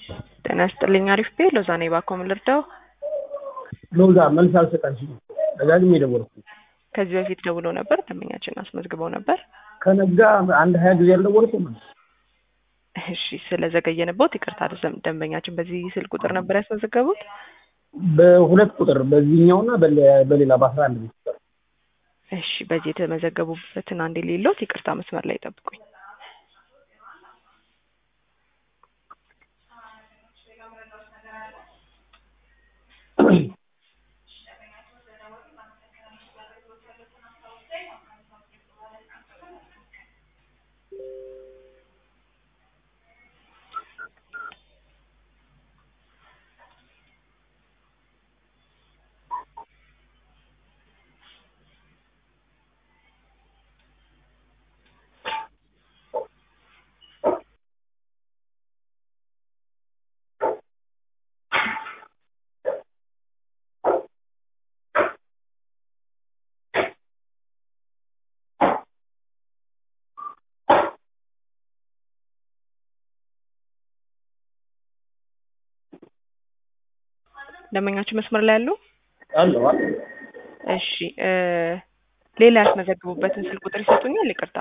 ጤና ይስጥልኝ። አሪፍ ቤ ሎዛ ነኝ። ባኮ ምን ልርዳው? ሎዛ መልስ አልሰጣችም። ደጋግሜ የደወልኩ ከዚህ በፊት ደውለው ነበር። ደንበኛችን አስመዝግበው ነበር። ከነጋ አንድ ሀያ ጊዜ ያልደወልኩም። እሺ፣ ስለዘገየንበት ይቅርታ። ደም- ደንበኛችን በዚህ ስልክ ቁጥር ነበር ያስመዘገቡት? በሁለት ቁጥር በዚህኛውና በለ- በሌላ በአስራ አንድ ቤት ቁጥር እሺ፣ በዚህ የተመዘገቡበትን አንድ የሌለውት ይቅርታ፣ መስመር ላይ ጠብቁኝ። ደንበኛችን መስመር ላይ ያሉ? አለው እሺ፣ እ ሌላ ያስመዘግቡበትን ስልክ ቁጥር ይሰጡኛል? ይቅርታ።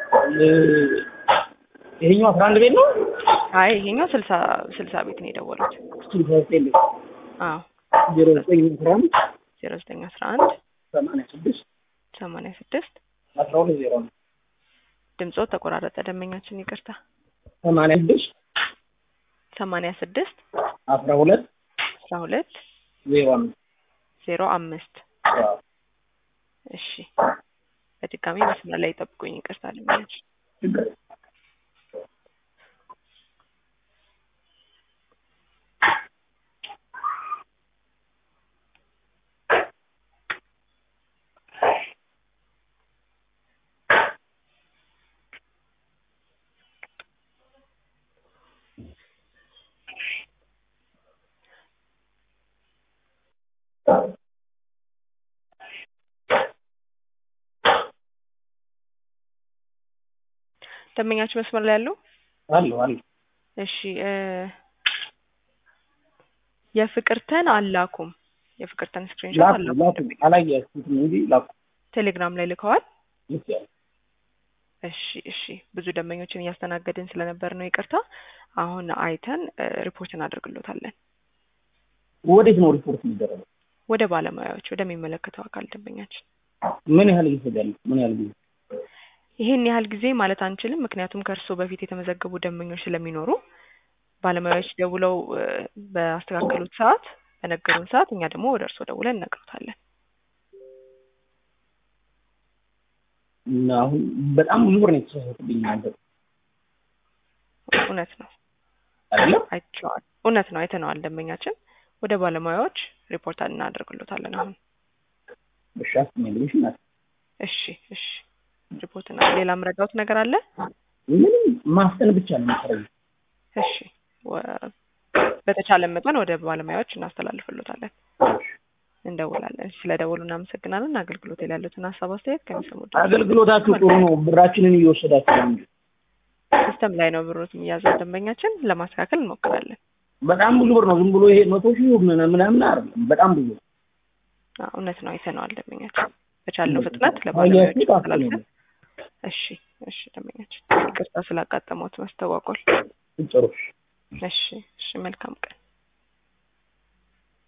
ይሄኛው አስራ አንድ ቤት ነው። አይ ይሄኛው ስልሳ ስልሳ ቤት ነው የደወሉት። ስልሳ ዘጠኝ ቤት አዎ ዜሮ ዘጠኝ አስራ አንድ ዜሮ ዘጠኝ አስራ አንድ ሰማንያ ስድስት ሰማንያ ስድስት አስራ ሁለት ዜሮ ነው። ድምፆ ተቆራረጠ። ደንበኛችን ይቅርታ። ሰማንያ ስድስት ሰማንያ ስድስት አስራ ሁለት አስራ ሁለት ዜሮ አምስት ዜሮ አምስት እሺ በድጋሚ መስመር ላይ ጠብቁኝ። ይቅርታ ደንበኛችን ችግር የለም። ደንበኛችን መስመር ላይ ያሉ? አለው አለው እሺ እ የፍቅርተን አላኩም የፍቅርተን ስክሪንሾት ላኩ አላኩም ላኩ አላያችሁትም እንጂ ላኩ ቴሌግራም ላይ ልከዋል። ልክ ያለ እሺ እሺ ብዙ ደንበኞችን እያስተናገድን ስለነበር ነው ይቅርታ። አሁን አይተን እ ሪፖርት እናደርግሎታለን ወዴት ነው ሪፖርት የሚደረገው? ወደ ባለሙያዎች ወደሚመለከተው አካል ደንበኛችን። ምን ያህል ይፈጃል? ምን ያህል ጊዜ? ይሄን ያህል ጊዜ ማለት አንችልም፣ ምክንያቱም ከእርስዎ በፊት የተመዘገቡ ደንበኞች ስለሚኖሩ ባለሙያዎች ደውለው እ በአስተካከሉት ሰዓት በነገሩን ሰዓት እኛ ደግሞ ወደ እርስዎ ደውለን እነግሮታለን። እና አሁን በጣም ብዙ ብር ነው የተሳሳተብኝ አንተ እውነት ነው አይደለም? አይቼዋል። እውነት ነው አይተነዋል። ደንበኛችን ወደ ባለሙያዎች ሪፖርት እናደርግሎታለን አሁን። እሺ አስመኝ ብለሽ ናት። እሺ እሺ ሪፖርት እና ሌላ ምረዳውት ነገር አለ? ምንም ማፍጠን ብቻ ነው የምትሰራው። እሺ ወ- በተቻለ መጠን ወደ ባለሙያዎች እናስተላልፍሎታለን፣ እንደውላለን። ስለ ደወሉ እናመሰግናለን። አገልግሎት ላይ ያሉትን ሀሳብ አስተያየት ከሚሰሙ አገልግሎታችሁ ጥሩ ነው። ብራችንን እየወሰዳችሁ ነው እንጂ ሲስተም ላይ ነው ብሮት የሚያዘው ደንበኛችን ለማስተካከል እንሞክራለን። በጣም ብዙ ብር ነው። ዝም ብሎ ይሄ መቶ ሺህ ምናምን ምናምን አይደለም። በጣም ብዙ አዎ፣ እውነት ነው አይተነዋል። ደንበኛችን በቻለው ፍጥነት ለባለሙያዎች አያችሁ እናስተላልፈን። እሺ እሺ ደንበኛችን ይቅርታ ስላጋጠመዎት መስተጓጎል። ጥሩ እሺ እሺ መልካም ቀን